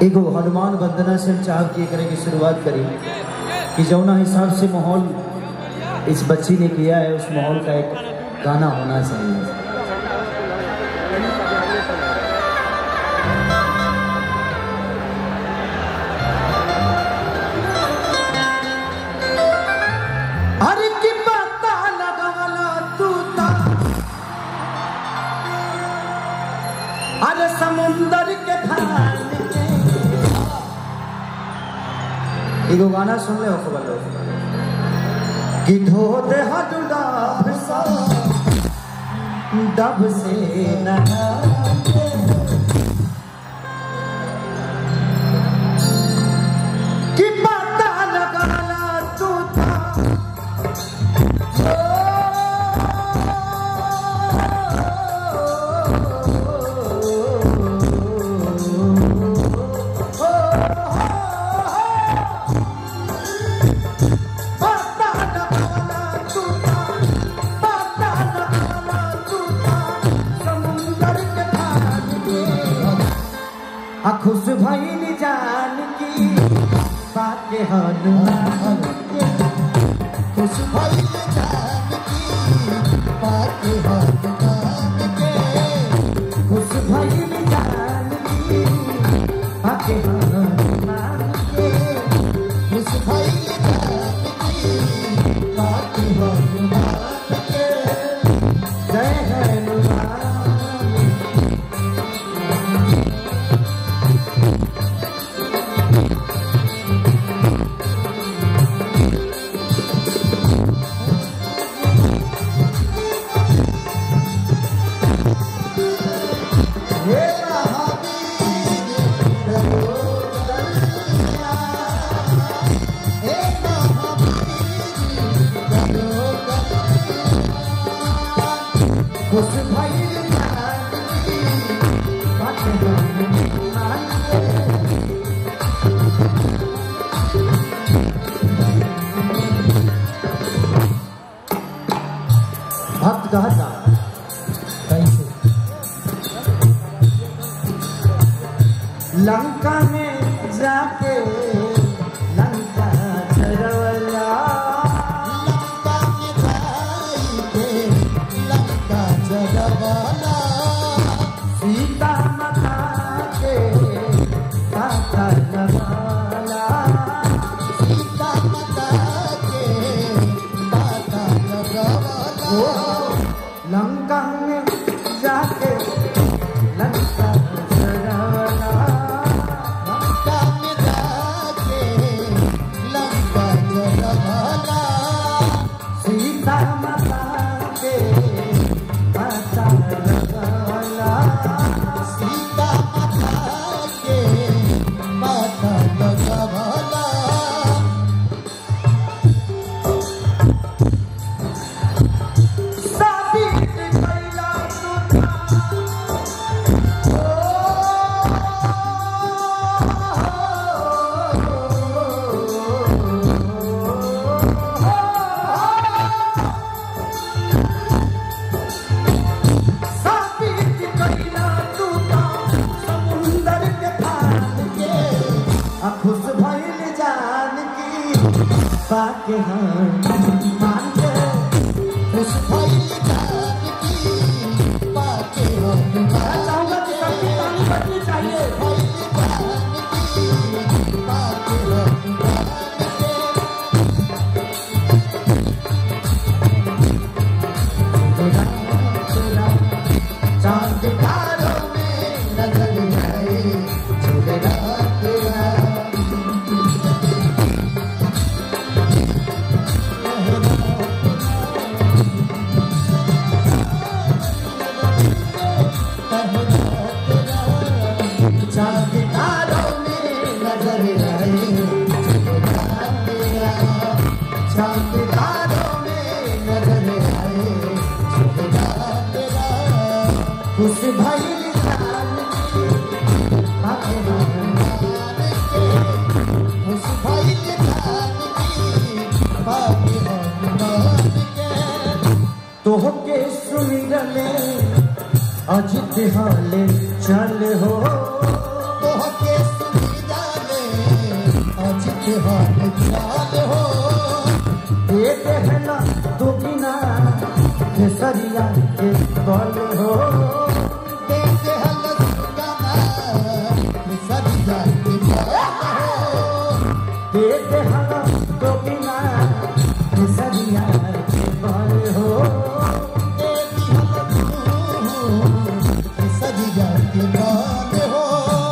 एगो हनुमान वंदना से हम चाह के करे की शुरुआत करी कि जौना हिसाब से माहौल इस बच्ची ने किया है उस माहौल का एक गाना होना चाहिए अरे की पता लगावला तू ता अरे समुंदर के खान के एगो गाना सुन ले हो बोलो कि धो दे हाथ डब सा डब से नहा के। कि पता लगाला तू था खुश भइल जान की बात हनुमान के खुश भइल जानकी बात हनुमान के खुश भइल जान की बात हनुमान के खुश भइल जानकी बात हनुमान के जय हनुमान हे महावीर रघुवंदनिया हे महावीर रघुवंदनिया खुश भइल जान की बात हनुमान के भक्त कहता कैसे लंका में जाके लंका चरवला लंका में जाई के लंका जगवाला सीता माता के माता लगवाला सीता माता के माता ओ जगवाला लंका में जाके लंका चरवला लंका में जाके लंका जगवाला सीता माता के माता लगवाला सीता माता के माता जगवाला साबित कैला साबित कैला तू समुंदर के पान के आ खुश भइल जान की पाके हम मान के खुश भइल जानकी पाके हनुमान चाहूंगा कि सबकी ताली बजनी चाहिए भइल जानकी पाके हनुमान के चांद तारों में नजर आए झूलेला तेरा चांद तारों में नजर आए झूलेला तेरा चांद तारों में नजर आए झूलेला तेरा खुश भइल जान की पाके हम खुश भइल जानकी पाके हनुमान के तोहके सुमिरले अजित हाले चल हो तोहके सुनी पाके हनुमान हो देते हैं ना तू बिना केसरिया के बल हो देते हल गाना सरिया के बाल हो देते हैं ना तू बिना केसरिया के बल हो देती हल सरिया के बाल हो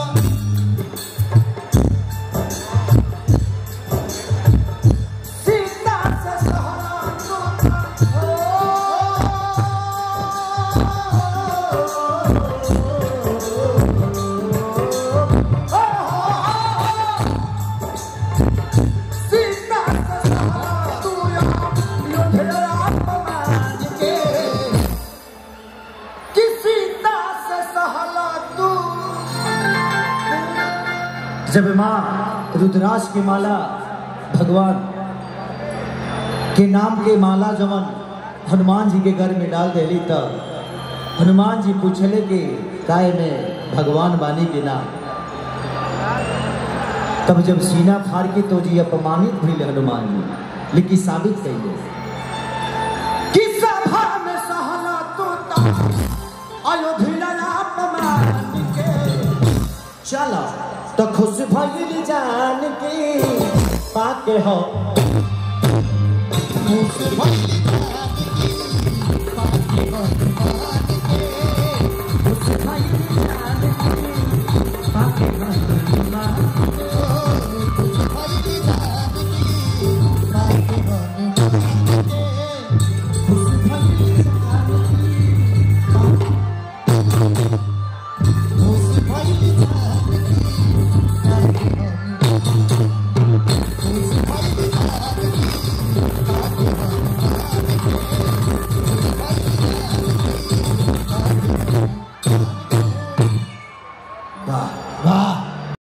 सीता से सहना तू सीता से सहना तू योधरा अपमान के कि सीता से सहला तू जब माँ रुद्राज की माला भगवान के नाम के माला जवन हनुमान जी के घर में डाल देली तब हनुमान जी पूछले कि काय में भगवान बानी के नाम तब जब सीना फाड़ के तो जी अपमानित भइल हनुमान जी लेकिन साबित कइले कि सभा में सहला तो अयोध्या अपमान के चलो तो खुश भइल जान के पाके हो मुझ भइल जान की पाके हनुमान के खुश भइल